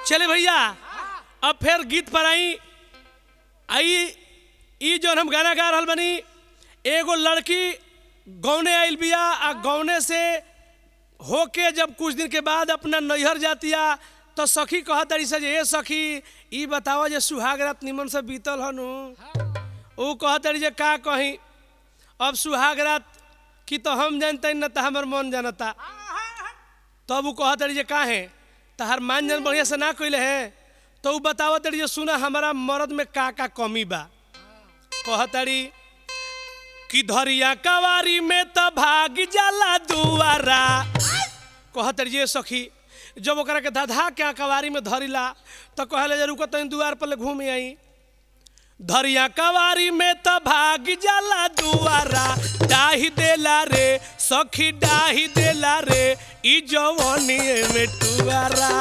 चले भैया अब फिर गीत पर आई आई ई जौन हम गाना गा रहल बनी एगो लड़की गौने आइल बिया आ गौने से होके जब कुछ दिन के बाद अपना नैहर जातिया तो सखी कह तरी से जे ए सखी ई बतावा जे सुहाग रात निमन से बीतल हनु ऊ कह तरी जे का कही अब सुहाग रात की तो हम जानते न तो हमर मन जानता तब ऊ कह तरी जे का है तहार मान जान बढ़िया से ना कइले है तो ऊ बतावा तरी जे सुना हमारा मर्द में का का कमी बा कह तरी कि धरिया कवारी में त भाग जाला दुआरा कह तरी जे सखी जब ओकरा के धधा के कवारी में धरिला तो कहले जे रुको तनी दुआर पर ले घूम आई धरिया कवारी में त भाग जाला दुआरा डाही देला रे सखी डाही देला रे ई जवानी में टुआरा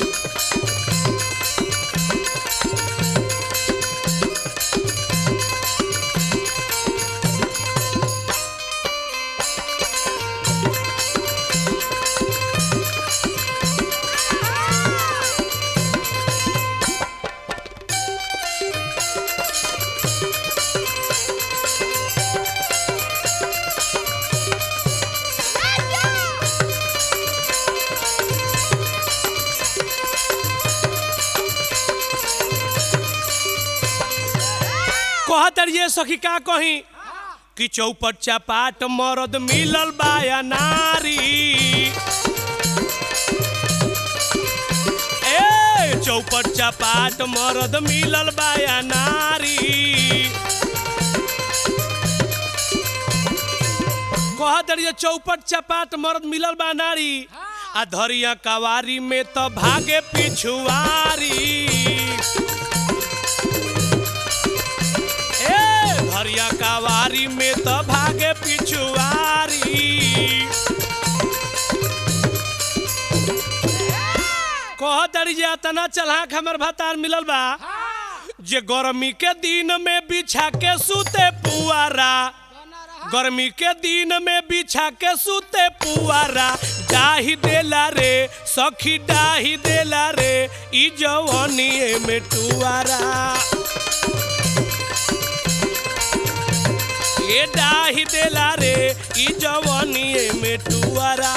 कहतर ये सखी का कही कि चौपट चपाट मरद मिलल बाया नारी ए चौपट चपाट मरद मिलल बाया नारी कहतर ये चौपट चपाट मरद मिलल बा नारी आ धरिया कवारी में तो भागे पिछुआरी ए धरिया कवारी में तो भागे पिछुआरी कह दरी जे तना चलहाक हमर भतार मिलल बा जे गर्मी के दिन में बिछा के सूते पुआरा गर्मी के दिन में बिछा के सूते पुआरा डाही देला रे सखी डाही देला रे ई जवानी में टुआरा ए डाही देला रे ई जवानी में टुआरा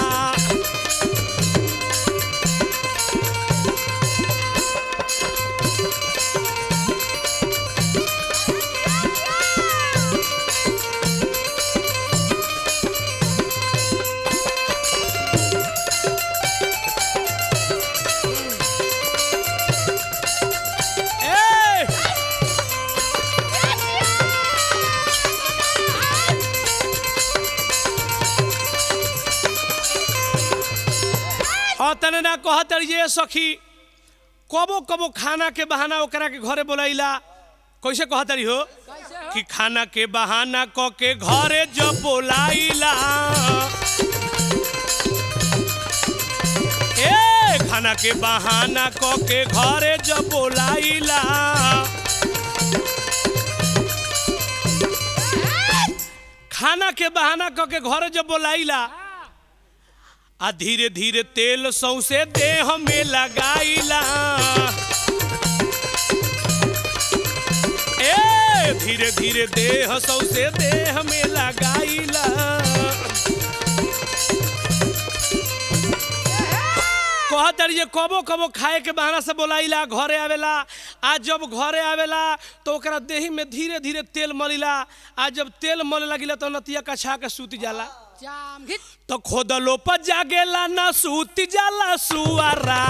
ए हाँ तने ना कहत ये सखी कबो कबो खाना के बहाना ओकरा के घरे बोलाइला कैसे कहत रही हो कि खाना के बहाना क के घरे जब बोलाइला ए खाना के बहाना क के घरे जब बोलाइला खाना के बहाना क के घरे जब बोलाइला आ धीरे धीरे तेल सौसे देह में लगाइला ए धीरे धीरे देह सौसे देह में लगाइला कहत ये कबो कबो खाए के बहाना से बोलाइला घरे आवेला आ जब घरे आवेला तो ओकरा देही में धीरे धीरे तेल मलिला आ जब तेल मले लगिला तो नतिया कछा के सूत जाला जाम घित तो खोदलो पर जागेला ना सूती जाला सुआरा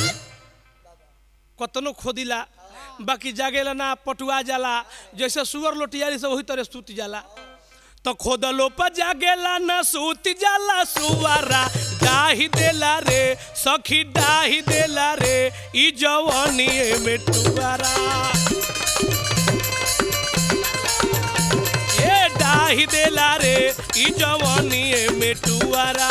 कतनो खोदिला बाकी जागेला ना पटुआ जाला जैसे सुअर लोटियारी से वही तरह सूती जाला तो खोदलो पर जागेला ना सूती जाला सुआरा डाही देला रे सखी डाही देला रे ई जवानी में टुआरा ए डाही देला रे ई जवानी में टुआरा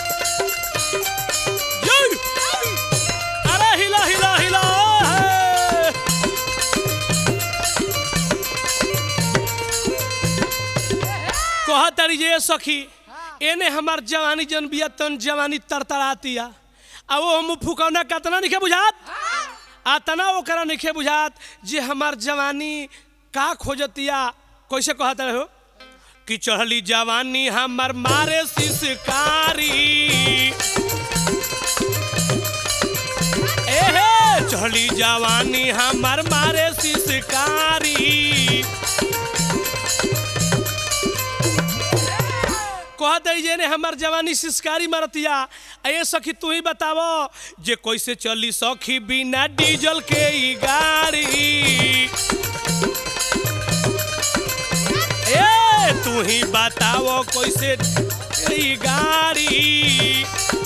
ये! अरे हिला हिला हिला है कहतरी जे सखी एने हमार जवानी जन बिया तन जवानी तरतरातिया आ वो हम फुकौना कतना नहीं बुझात आ तना ओकरा नहीं बुझात जे हमार जवानी का खोजतिया कैसे कहत रहो कि चढ़ली जवानी हमर मारे सिसकारी एहे चढ़ली जवानी हमर मारे सिसकारी कह दे जे ने हमर जवानी सिसकारी मारतिया ए सखी तू ही बतावो जे कैसे चली सखी बिना डीजल के ई गाड़ी ए तू ही बताओ कैसे ई गाड़ी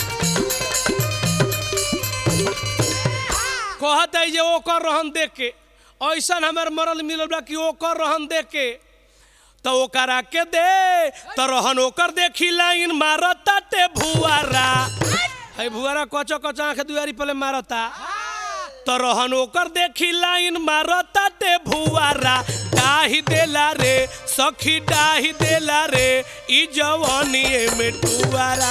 कहत है जे ओकर रहन देख के ऐसन हमर मरल मिलल बा कि ओकर रहन देख के तो ओकरा के दे तो रहन ओकर देखी लाइन मारता ते भुआरा है भुआरा कचो कचो आंख दुआरी पले मारता तो रहन ओकर देखी लाइन मारता ते भुआरा डाही देला रे सखी डाही देला रे ई जवानी में टुआरा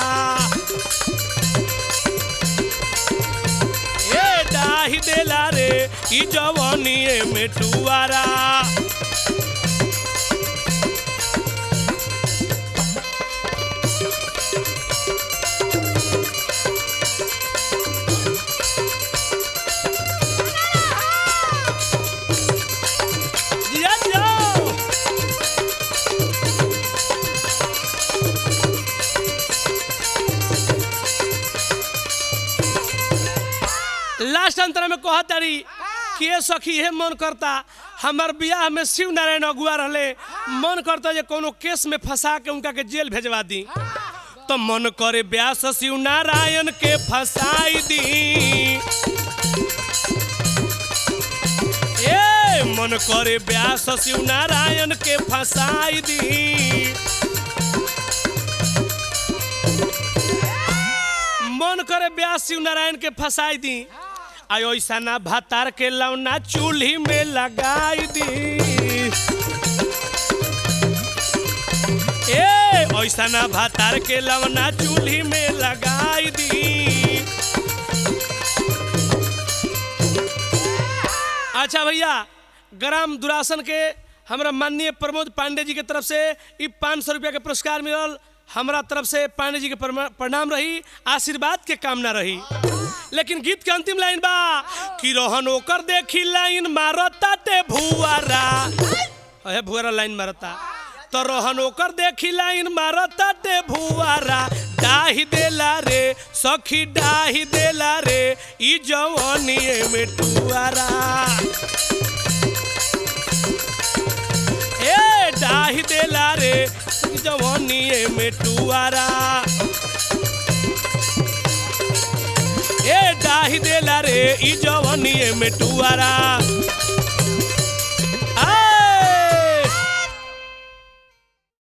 ए डाही देला रे ई जवानी में टुआरा जिया जाओ लास्ट अंतर में कहत तारी कि ये सखी हे मन करता हमार बियाह में शिव नारायण अगुआ रहले मन करता जे कोनो केस में फंसा के उनका के जेल भेजवा दी तो मन करे ब्यास शिव नारायण के फंसाई दी ए मन करे ब्यास शिव नारायण के फंसाई दी मन करे ब्यास शिव नारायण के फंसाई दी आ ऐसा ना भातार के लौना चूल्ही में लगाई दी ए ऐसा ना भातार के लौना चूल्ही में लगाई दी अच्छा भैया ग्राम दुरासन के हमरा माननीय प्रमोद पांडे जी के तरफ से ई पाँच सौ रुपया के पुरस्कार मिलल हमरा तरफ से पांडे जी के परमा- प्रणाम रही आशीर्वाद के कामना रही लेकिन गीत के अंतिम लाइन बा कि रोहन ओकर देखी लाइन मारता ते भुआरा अहे भुआरा लाइन मारता तो रोहन ओकर देखी लाइन मारता ते भुआरा डाही देला रे सखी डाही देला रे ई जवानी में टुआरा ए डाही देला रे ई जवानी में टुआरा ए डाही देला रे ई जवानी में टुआरा